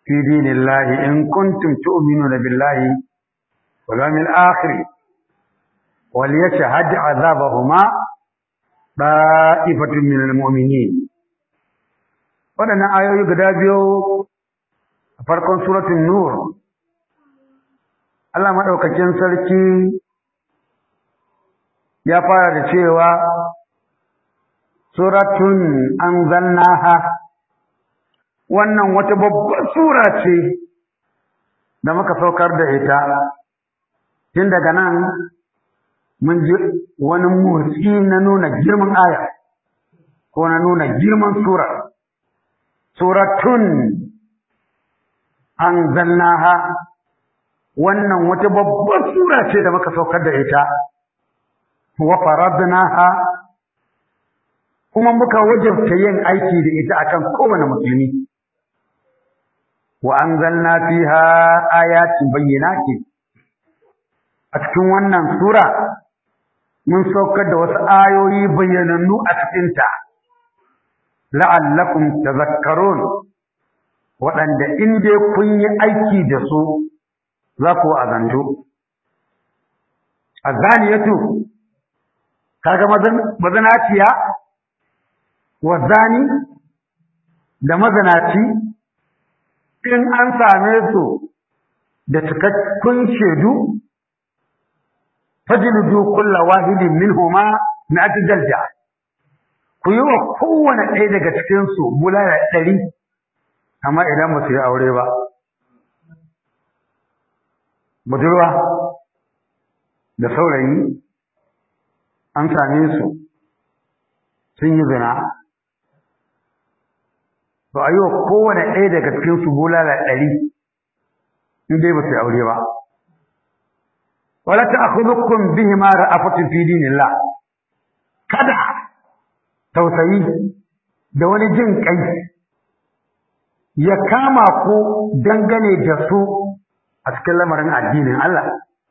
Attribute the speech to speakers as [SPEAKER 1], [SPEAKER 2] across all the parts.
[SPEAKER 1] fi dinillahi in kuntum tu'minuna billahi wal yawmil akhir wal yashhad 'adhabahuma da'ifatun minal mu'minin waɗannan ayoyi guda biyu a farkon suratul nur Allah madaukakin sarki ya fara da cewa suratun anzalnaha wannan wata babbar sura ce da muka saukar da ita tun daga nan mun ji wani motsi na nuna girman aya ko na nuna girman sura suratun anzalnaha wannan wata babbar sura ce da muka saukar da ita wa faradnaha kuma muka wajabta yin aiki da ita akan kowane musulmi wa anzalna fiha ayatin bayyinatin a cikin wannan sura mun saukar da wasu ayoyi bayyanannu a cikinta la'allakum tazakkarun waɗanda in dai kun yi aiki da su za ku azantu azaniyatu kaga mazanaciya wa zani da mazanaci in an same su da cikakkun shaidu fajlidu kulla wahidin minhuma mi'at jalja ku yi wa kowane ɗaya daga cikin su bulala ɗari amma idan ba su yi aure ba budurwa da saurayi an same su sun yi zina to a yi wa kowane ɗaya daga cikin su bulala ɗari in dai ba su yi aure ba wala ta'khudhukum bihima ra'afatun fi dinillah kada tausayi da wani jin kai ya kama ku dangane da su a cikin lamarin addinin Allah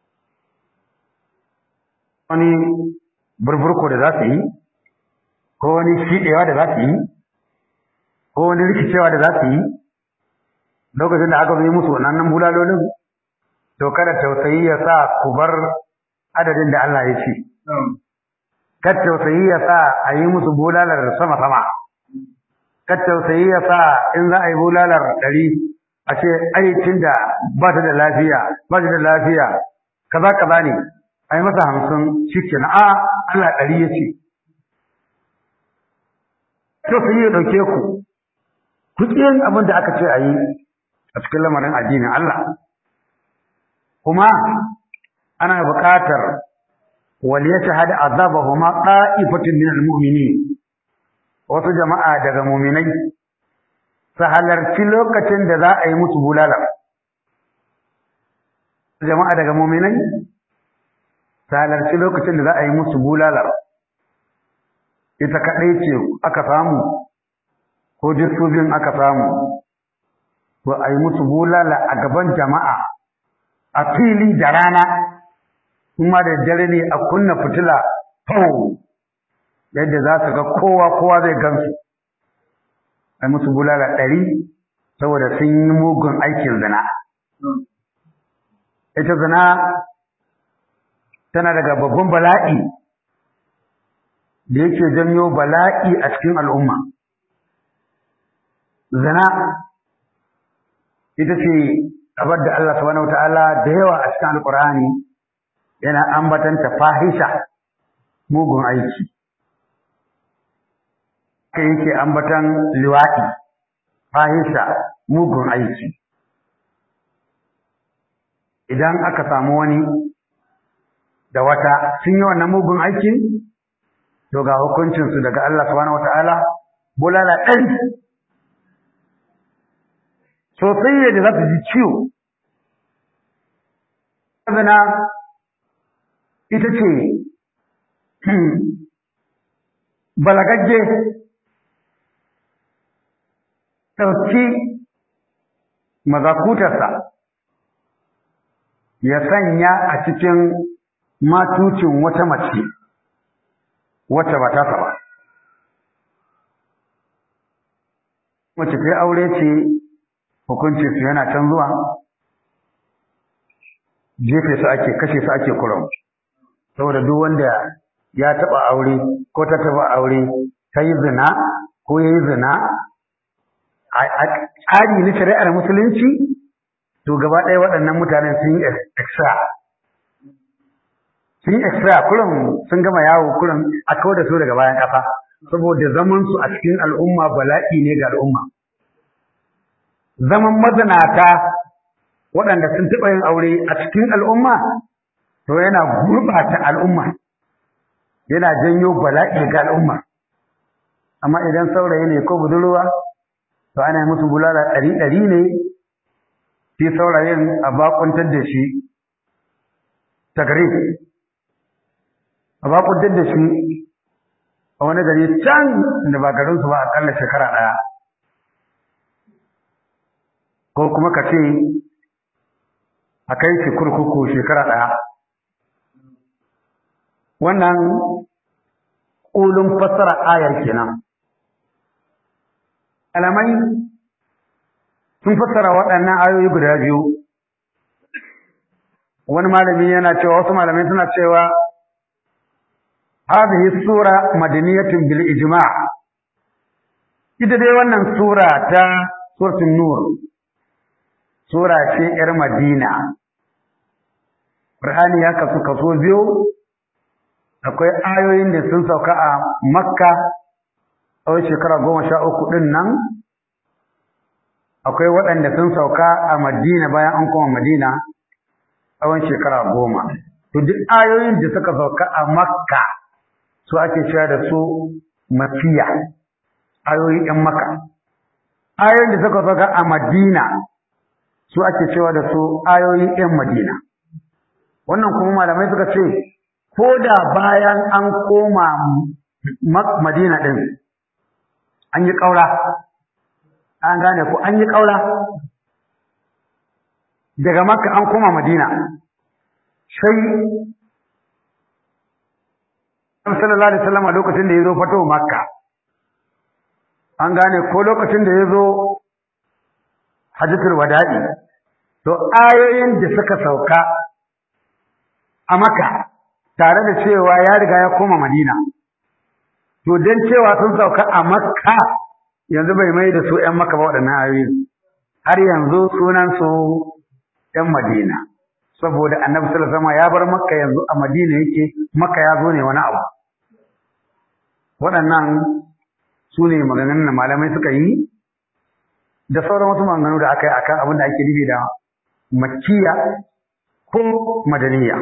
[SPEAKER 1] wani burburko da za su yi ko wani shiɗewa da za su yi ko wani rikicewa da za su yi lokacin da aka yi musu wannan bulalolin to kada tausayi ya sa ku bar adadin da Allah ya ce kad tausayi ya sa a yi musu bulalar sama sama kad tausayi ya sa in za a yi bulalar ɗari a ce aikin da ba ta da lafiya ba ta da lafiya kaza kaza ne a yi masa hamsin shi kenan a Allah ɗari ya ce tausayi ya ɗauke ku ku yin abin da aka ce a yi a cikin lamarin addinin Allah kuma ana buƙatar wal yashhad azabahuma qa'ifatun min almu'minin wasu jama'a daga mu'minai su halarci lokacin da za a yi musu bulala jama'a daga mu'minai su halarci lokacin da za a yi musu bulala ita kaɗai ce aka samu ko biyun aka samu to a yi musu bulala a gaban jama'a a fili da rana kuma da dare ne a kunna fitila fau yadda za su ga kowa kowa zai gansu a musu bulala ɗari saboda sun yi mugun aikin zina ita zina tana daga babban bala'i da yake janyo bala'i a cikin al'umma zina ita ce abar da Allah subhanahu wataala da yawa a cikin alqur'ani yana ambatanta fahisha mugun aiki kai yake ambatan liwadi fahisha mugun aiki idan aka samu wani da wata sun yi wannan mugun aikin to ga hukuncinsu daga Allah subhanahu wataala bulala ɗari sosai yadda za su ji ciwo. Zana ita ce balagagge ɗauki mazakutarsa ya sanya a cikin matucin wata mace wacce ba ta ba. Mace ta aure ce hukunci su yana can zuwa jefe su ake kashe su ake kurum saboda duk wanda ya taba aure ko ta taba aure ta yi zina ko ya yi zina a tsari na shari'ar musulunci to gaba ɗaya waɗannan mutanen sun yi extra sun yi extra kurum sun gama yawo kurum a kawo da su daga bayan ƙasa saboda zaman su a cikin al'umma bala'i ne ga al'umma zaman mazinata waɗanda sun taɓa yin aure a cikin al'umma to yana gurɓata al'umma yana janyo bala'i ga al'umma amma idan saurayi ne ko budurwa to ana musu bulala ɗari ɗari ne shi saurayin a bakuntar da shi tagari a bakuntar da shi a wani gari can da ba garinsu ba akalla shekara ɗaya ko kuma ka ce a kai shi kurkuku shekara ɗaya wannan ƙulun fassara ayar kenan alamai sun fassara waɗannan ayoyi guda biyu wani malami yana cewa wasu malamai suna cewa hadhihi sura madaniyatun bil ijma' ita dai wannan sura ta suratul nur sura ce yar madina qur'ani ya kasu kaso biyu akwai ayoyin da sun sauka a makka tsawon shekara goma sha uku ɗin nan akwai waɗanda sun sauka a madina bayan an koma madina tsawon shekara goma to duk ayoyin da suka sauka a makka su ake cewa da su mafiya ayoyi ‘yan maka ayoyin da suka sauka a madina su ake cewa da su ayoyi ‘yan madina wannan kuma malamai suka ce ko da bayan an koma madina ɗin an yi ƙaura an gane ko an yi ƙaura daga makka an koma madina sai sallallahu alaihi wasallam lokacin da ya zo fato makka an gane ko lokacin da ya zo hajjatul wada'i to ayoyin da suka sauka a makka tare da cewa ya riga ya koma madina to don cewa sun sauka a makka yanzu bai mai da su ‘yan makka ba waɗannan ayoyi har yanzu sunansu ‘yan madina saboda annabi sallallahu alaihi ya bar makka yanzu a madina yake makka ya zo ne wani abu waɗannan su ne maganganun da malamai suka yi da sauran wasu maganganu da aka yi akan abin da ake nufi da makkiya ko madaniya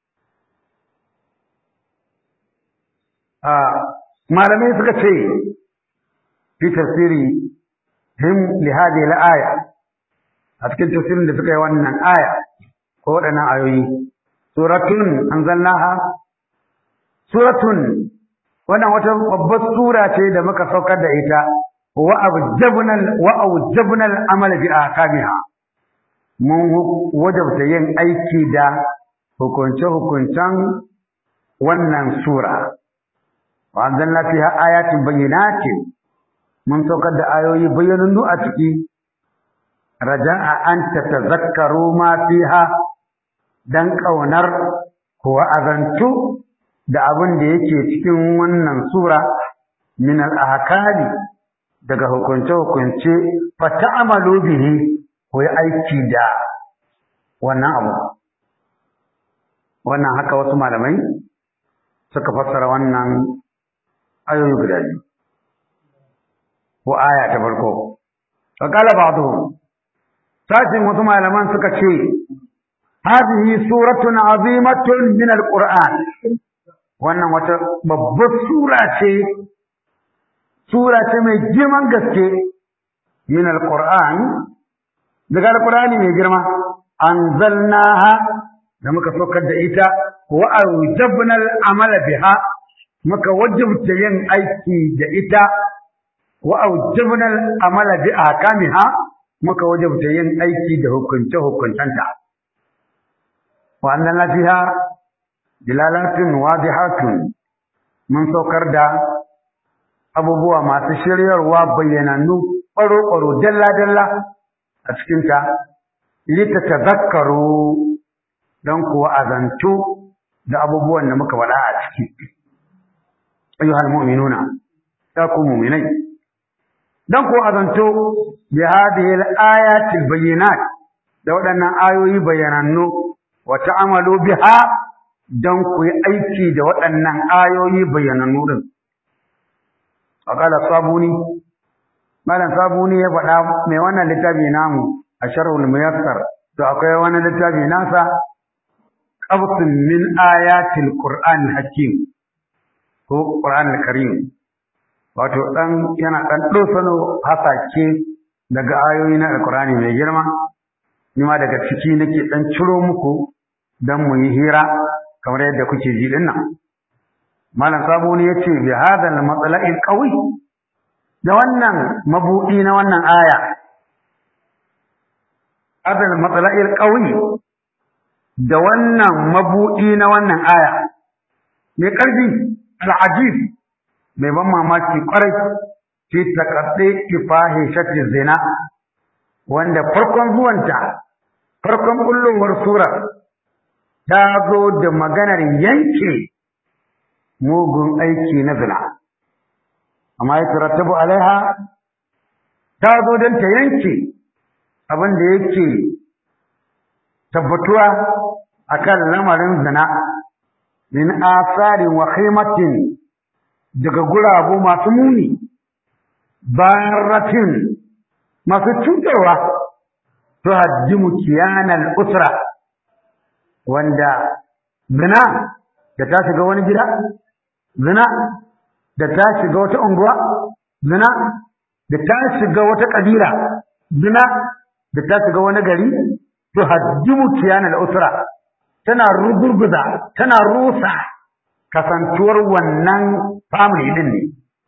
[SPEAKER 1] malamai suka ce fi tafsiri him li hadhihi al-aya a cikin tafsirin da suka yi wannan aya ko waɗannan ayoyi suratun anzalnaha suratun wannan wata babbar sura ce da muka saukar da ita wa awjabna wa awjabna al-amal bi ahkamiha mun wajabta yin aiki da hukunce hukuncen wannan sura wa anzalna fiha ayatin bayyinatin mun saukar da ayoyi bayyanannu a ciki raja'a an tatazakkaru ma fiha dan kaunar ko azantu da abin da yake cikin wannan sura min al-ahkami daga hukunce hukunce fa ta'malu bihi ko yi aiki da wannan abu wannan haka wasu malamai suka fassara wannan ayoyi guda biyu ko aya ta farko fa qala ba'dhum sashin wasu malaman suka ce hadhihi suratun azimatun min alquran wannan wata babbar sura ce sura ce mai girman gaske min alquran daga alqurani mai girma anzalnaha da muka saukar da ita wa awjabna al'amala biha muka wajabta yin aiki da ita wa awjabna al'amala bi ahkamiha muka wajabta yin aiki da hukunce hukuncenta wa annana fiha dilalatun wadihatun mun saukar da abubuwa masu shiryarwa bayyanannu ƙwaro-ƙwaro dalla-dalla a cikinta lita tazakkaru don kuwa azantu da abubuwan da muka faɗa a ciki ayyuhal mu'minuna ya ku mu'minai don kuwa azantu bi hadhihi al-ayati al-bayyinat da waɗannan ayoyi bayanannu wa ta'amalu biha don ku yi aiki da waɗannan ayoyi bayanannu din Akala sabuni, Malam sabuni ya faɗa mai wannan littafi namu a sharhul muyassar, to akwai wani littafi nasa qabtun min ayatil Qur'an hakim ko Qur'an karim Wato dan yana dan dosano hasake daga ayoyi na Alqur'ani mai girma, ni ma daga ciki nake dan ciro muku dan mu yi hira kamar yadda kuke ji dinnan. Malam Sabuni ya ce, bi hadal matsala'il ƙawi, da wannan mabuɗi na wannan aya, hadal matsala'il ƙawi, da wannan mabuɗi na wannan aya, mai ƙarfi, al'ajib, mai ban mamaki ƙwarai, ce taƙaɗe kifahe shafi zina, wanda farkon zuwanta, farkon ƙullowar surar, ta zo da maganar yanke mugun aiki na zina amma ya tarattabu alaiha ta zo don ta yanke abin da yake tabbatuwa akan lamarin zina min asarin wa khimatin daga gurabu masu muni baratin masu cutarwa to haddimu kiyanal usra wanda zina da ta shiga wani gida zina da ta shiga wata unguwa zina da ta shiga wata kabila zina da ta shiga wani gari to haddimu kiyana al-usra tana rugurguza tana rusa kasantuwar wannan family din ne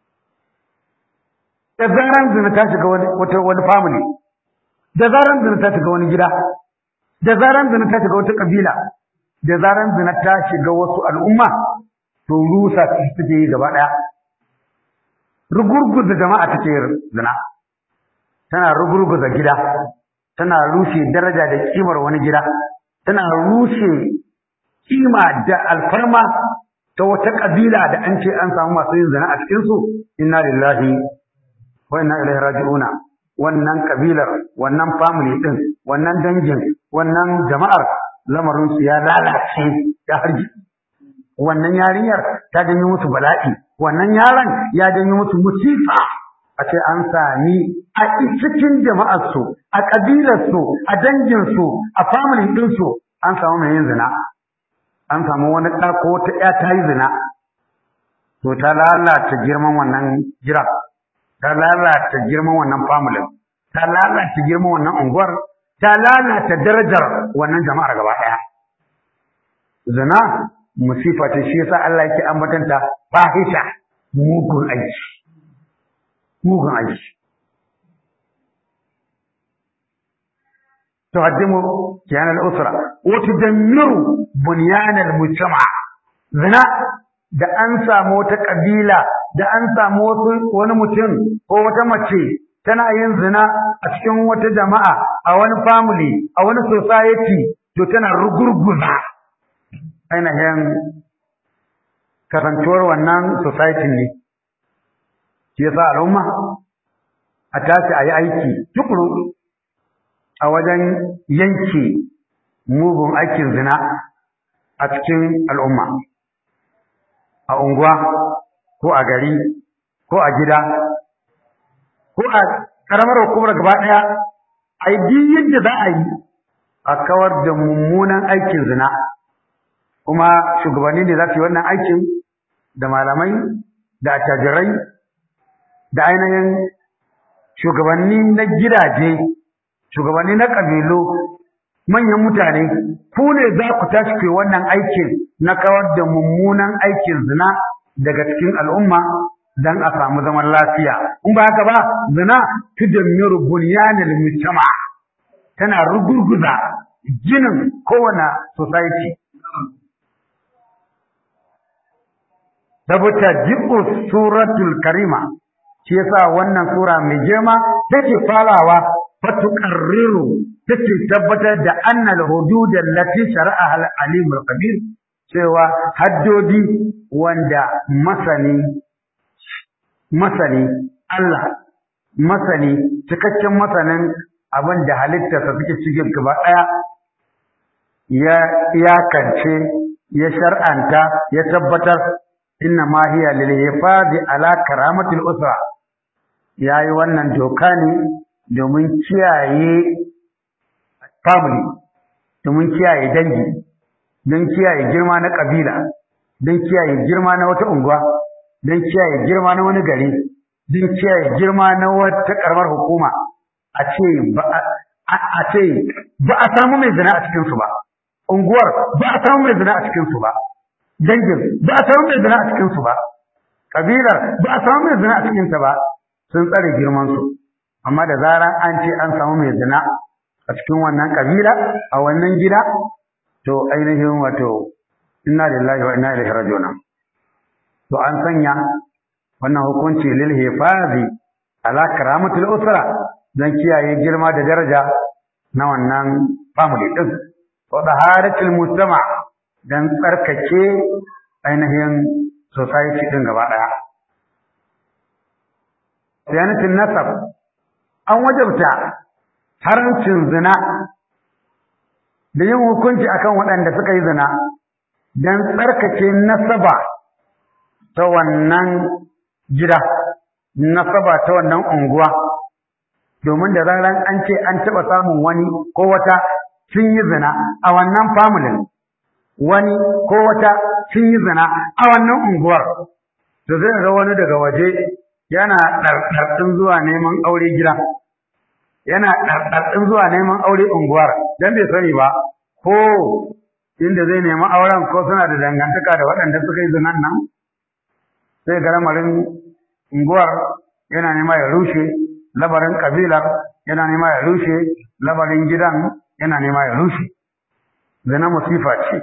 [SPEAKER 1] da zaran zina ta shiga wani wata wani family da zaran zina ta shiga wani gida da zaran zina ta shiga wata kabila da zaran zina ta shiga wasu al'umma to rusa su take yi gaba ɗaya rugurguza jama'a take zina tana rugurguza gida tana rushe daraja da kimar wani gida tana rushe kima da alfarma ta wata kabila da an ce an samu masu yin zina a cikin su inna lillahi wa inna ilaihi raji'una wannan kabilar wannan family din wannan dangin wannan jama'ar lamarin su ya lalace ya harji wannan yarinyar ta janyo musu bala'i wannan yaron ya janyo musu musifa a ce an sami a cikin jama'arsu a ƙabilarsu a danginsu a family ɗinsu an samu mai yin zina an samu wani ɗa ko wata ƴa ta yi zina to ta lalata girman wannan jira ta lalata girman wannan family ta lalata girman wannan unguwar ta lalata darajar wannan jama'ar gaba ɗaya zina musifa ce shi yasa Allah yake ambatanta fahisha mugun aiki mugun aiki tuhaddimu kiyan al-usra wa tudammiru bunyan al-mujtama zina da an samu wata kabila da an samu wasu wani mutum ko wata mace tana yin zina a cikin wata jama'a a wani family a wani society to tana rugurguza ainihin kasantuwar wannan society ne shi yasa al'umma a tashi a yi aiki tukuru a wajen yanke mugun aikin zina a cikin al'umma a unguwa ko a gari ko a gida ko a ƙaramar hukumar gaba ɗaya a yi yadda za a yi a kawar da mummunan aikin zina kuma shugabanni ne za su yi wannan aikin da malamai da attajirai da ainihin shugabanni na gidaje shugabanni na ƙabilu manyan mutane ku ne za ku tashi ke wannan aikin na kawar da mummunan aikin zina daga cikin al'umma don a samu zaman lafiya in ba haka ba zina tudammiru bunyanil mujtama tana rugurguza ginin kowane society saboda jibu suratul karima shi yasa wannan sura mai girma take farawa fatuqarriru take tabbatar da annal hudud allati shara'aha al-alim al-qadir cewa haddodi wanda masani masani Allah masani cikakken masanin abin da halittarsa suke cikin gaba ɗaya ya iyakance ya shar'anta ya tabbatar inna ma hiya lil hifazi ala karamatil usra yayi wannan doka ne domin kiyaye family domin kiyaye dangi don kiyaye girma na kabila don kiyaye girma na wata unguwa don kiyaye girma na wani gari don kiyaye girma na wata karamar hukuma a ce ba a ce ba a samu mai zina a cikin su ba unguwar ba a samu mai zina a cikin su ba dangin ba a samu mai zina a cikin su ba kabilar ba a samu mai zina a cikin ta ba sun tsare girman su amma da zaran an ce an samu mai zina a cikin wannan kabila a wannan gida to ainihin wato inna lillahi wa inna ilaihi raji'un to an sanya wannan hukunci lil hifazi ala karamatul usra dan kiyaye girma da daraja na wannan family din wa taharatul mujtama dan tsarkake ainihin society din gaba daya sayanatin nasab an wajabta haramcin zina da yin hukunci akan waɗanda suka yi zina don tsarkake nasaba ta wannan gida nasaba ta wannan unguwa domin da zaran an ce an taɓa samun wani ko wata sun yi zina a wannan familin wani ko wata sun yi zina a wannan unguwar da zai ga wani daga waje yana ɗarɗarɗin zuwa neman aure gida yana ɗarɗarɗin zuwa neman aure unguwar don bai sani ba ko inda zai nemi auren ko suna da dangantaka da waɗanda suka yi zinan nan sai ga lamarin unguwar yana nema ya rushe labarin kabilar yana nema ya rushe labarin gidan yana nema ya rushe zina musifa ce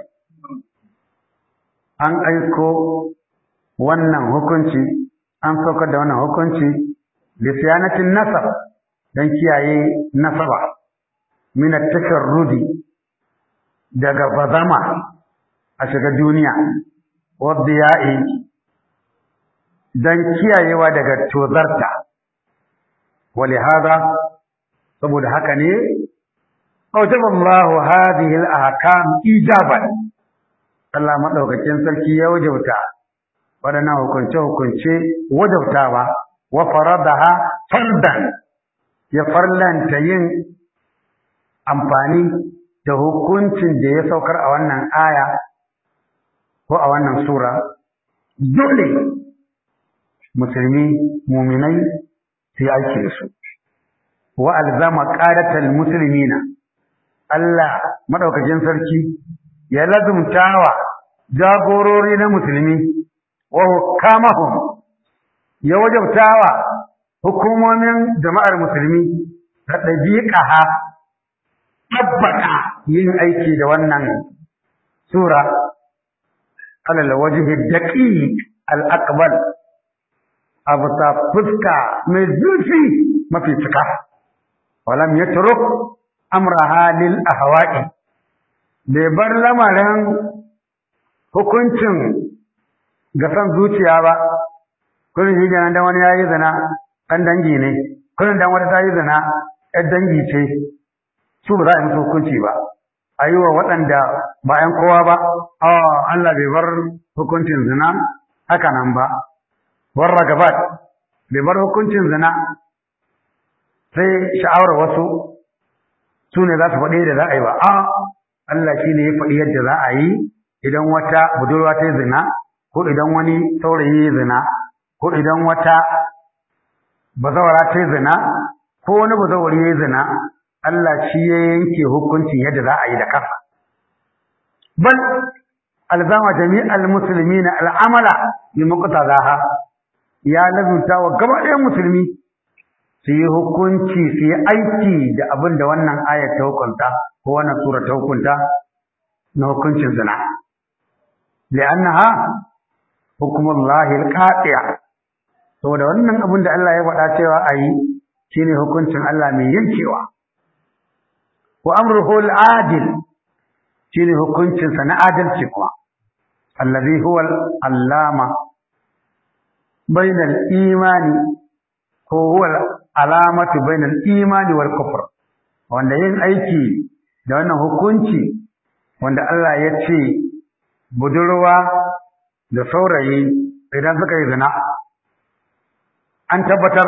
[SPEAKER 1] an aiko wannan hukunci an saukar da wannan hukunci lisiyanatin nasab don kiyaye nasaba min at-tasharrudi daga bazama a shiga duniya wadda ya'i don kiyayewa daga tozarta wale haza saboda haka ne أوجب الله هذه الأحكام إيجابا Allah maɗaukakin sarki ya wajauta waɗannan hukunce-hukunce wajabtawa wa faradaha fardan ya farlanta yin amfani da hukuncin da ya saukar a wannan aya ko a wannan sura dole musulmi muminai su yi aiki da su wa alzama qadatal muslimina Allah madaukakin sarki ya lazumtawa jagorori na musulmi wa hukamahum ya wajabtawa hukumomin jama'ar musulmi ta ɗabiƙaha tabbata yin aiki da wannan sura alal wajhi daqiq al aqbal abu ta fuska mai zurfi mafi cika walam yatruk amraha lil ahwa'i bai bar lamarin hukuncin ga san zuciya ba kullum shi kenan dan wani yayi zina dan dangi ne kullum dan wata ta yi zina ɗan dangi ce su ba za a yi musu hukunci ba a yi wa waɗanda ba ‘yan kowa ba Allah bai bar hukuncin zina haka nan ba warra gabat bai bar hukuncin zina sai sha'awar wasu su ne za su faɗi da za a yi ba a Allah shi ne ya faɗi yadda za a yi idan wata budurwa ta yi zina ko idan wani saurayi ya zina ko idan wata bazawara ta yi zina ko wani bazawari ya yi zina Allah shi ya yanke hukuncin yadda za a yi da kansa bal alzama jami'al muslimina al'amala bi muqtadaha ya lazunta wa gaba ɗayan musulmi su yi hukunci su yi aiki da abin da wannan ayat ta hukunta ko wannan sura ta hukunta na hukuncin zina li'annaha hukmullahi al-qati'a saboda wannan abin da Allah ya faɗa cewa a yi shine hukuncin Allah mai yankewa wa amruhu al-adil shine hukuncin sa na adalci kuma allazi huwa al-allama bainal imani ko huwa alamatu bainal imani wal kufr wanda yin aiki da wannan hukunci wanda Allah ya ce budurwa da saurayi idan suka yi zina an tabbatar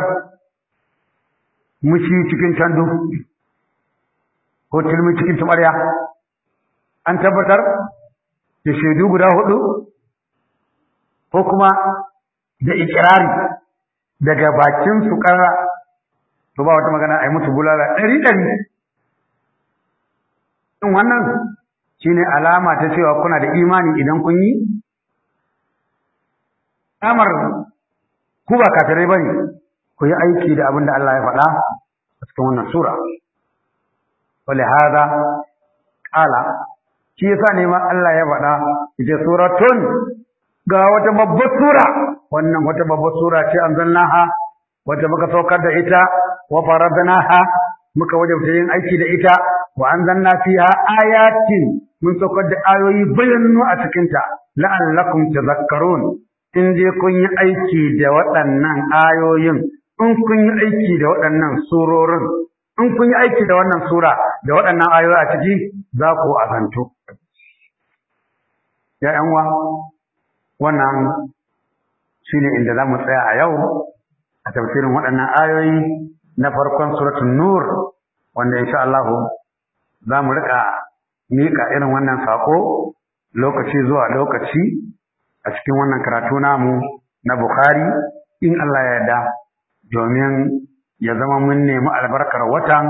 [SPEAKER 1] mushi cikin tandu ko tilmi cikin tumarya an tabbatar da shaidu guda hudu ko kuma da ikirari daga bakin su karra to ba wata magana a yi musu bulala ɗari ɗari in wannan shine alama ta cewa kuna da imani idan kun yi amar ku ba kafirai bane ku yi aiki da abin da Allah ya faɗa a cikin wannan sura wale hada ƙala shi yasa ne ma Allah ya faɗa ita suratun ga wata babbar sura wannan wata babbar sura ce anzalnaha wata muka saukar da ita wa faradnaha muka wajabta yin aiki da ita wa anzalna fiha ayatin mun saukar da ayoyi bayyanu a cikin ta la'allakum tadhakkarun in je kun yi aiki da waɗannan ayoyin in kun yi aiki da waɗannan surorin in kun yi aiki da wannan sura da waɗannan ayoyi a ciki za ku azantu ya ƴan uwa wannan shine inda za mu tsaya a yau a tafsirin waɗannan ayoyi na farkon suratul nur wanda insha Allah za mu rika miƙa irin wannan sako lokaci zuwa lokaci a cikin wannan karatu namu na Bukhari in Allah ya yarda domin ya zama mun nemi albarkar watan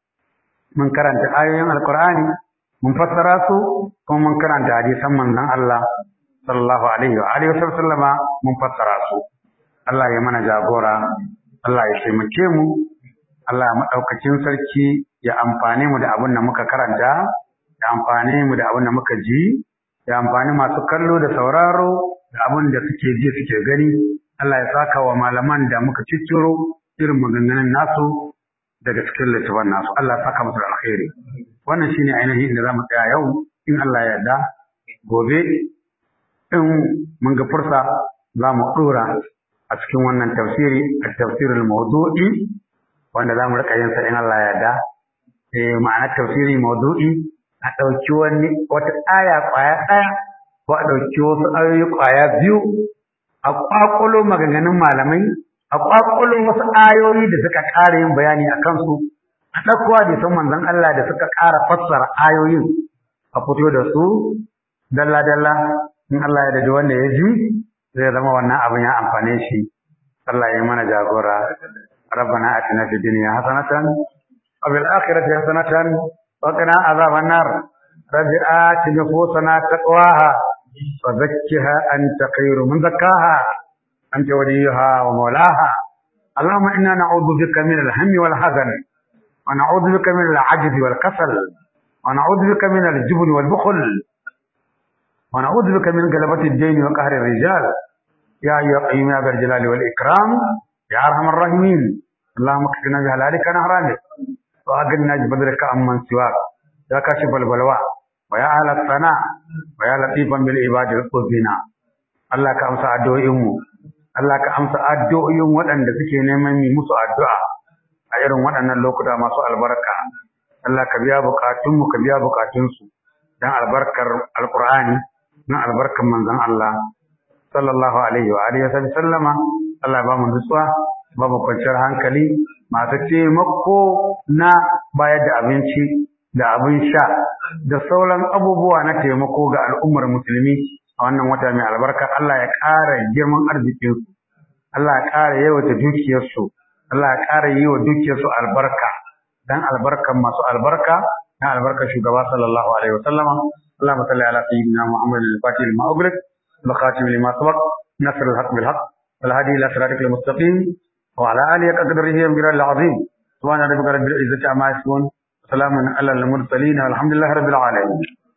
[SPEAKER 1] mun karanta ayoyin alkur'ani mun fassara su kuma mun karanta hadisan manzon Allah sallallahu alaihi wa alihi wasallama mun fassara su Allah ya mana jagora Allah ya taimake mu Allah madaukakin sarki ya amfane mu da abin da muka karanta ya amfane mu da abin da muka ji ya amfani masu kallo da sauraro da abin da suke ji suke gani Allah ya saka wa malaman da muka cicciro irin maganganun nasu daga cikin littafin nasu Allah ya saka musu da alkhairi wannan shine ainihin inda zamu tsaya yau in Allah ya yarda gobe in mun ga fursa za mu dora a cikin wannan tafsiri at-tafsirul mawdu'i wanda zamu rika yin sa in Allah ya yarda eh ma'ana tafsiri mawdu'i a ɗauki wani wata aya ƙwaya ɗaya ko a ɗauki wasu ayoyi ƙwaya biyu a ƙwaƙulo maganganun malamai a ƙwaƙulo wasu ayoyi da suka ƙara yin bayani a kansu a ɗauko hadisan manzon Allah da suka ƙara fassara ayoyin a fito da su dalla dalla in Allah ya dade wanda ya ji zai zama wannan abin ya amfane shi Allah ya mana jagora ربنا آتنا في الدنيا حسنة وفي الآخرة حسنة وقنا عذاب النار رب آت نفوسنا تقواها وزكها أنت خير من زكاها أنت وليها ومولاها اللهم إنا نعوذ بك من الهم والحزن ونعوذ بك من العجز والكسل ونعوذ بك من الجبن والبخل ونعوذ بك من غلبة الدين وقهر الرجال يا أيها القيوم يا ذا الجلال والإكرام يا أرحم الراحمين اللهم اكفنا بحلالك عن حرامك وأغننا بفضلك عمن سواك يا كاشف البلوى ويا أهل الثناء ويا لطيفا بالعباد القربنا Allah ka amsa addu'o'inmu Allah ka amsa addu'o'in waɗanda suke neman yi musu addu'a a irin waɗannan lokuta masu albarka Allah ka biya bukatunmu ka biya bukatunsu dan albarkar alqur'ani dan albarkar manzon Allah sallallahu alaihi wa alihi wa sallama Allah ba mu nutsuwa ba mu kwanciyar hankali masu taimako na bayar da abinci da abin sha da sauran abubuwa na taimako ga al'ummar musulmi a wannan wata mai albarka Allah ya ƙara girman arzikinsu Allah ya ƙara yawata dukiyarsu Allah ya ƙara yi wa dukiyarsu albarka dan albarkan masu albarka dan albarkar shugaba sallallahu alaihi wa sallama اللهم صل على سيدنا محمد الفاتح لما أغلق الخاتم لما سبق نصر الحق بالحق والهادي إلى صراطك المستقيم وعلى آله قدره ومقداره العظيم سبحان ربك رب العزة عما يصفون وسلام على المرسلين والحمد لله رب العالمين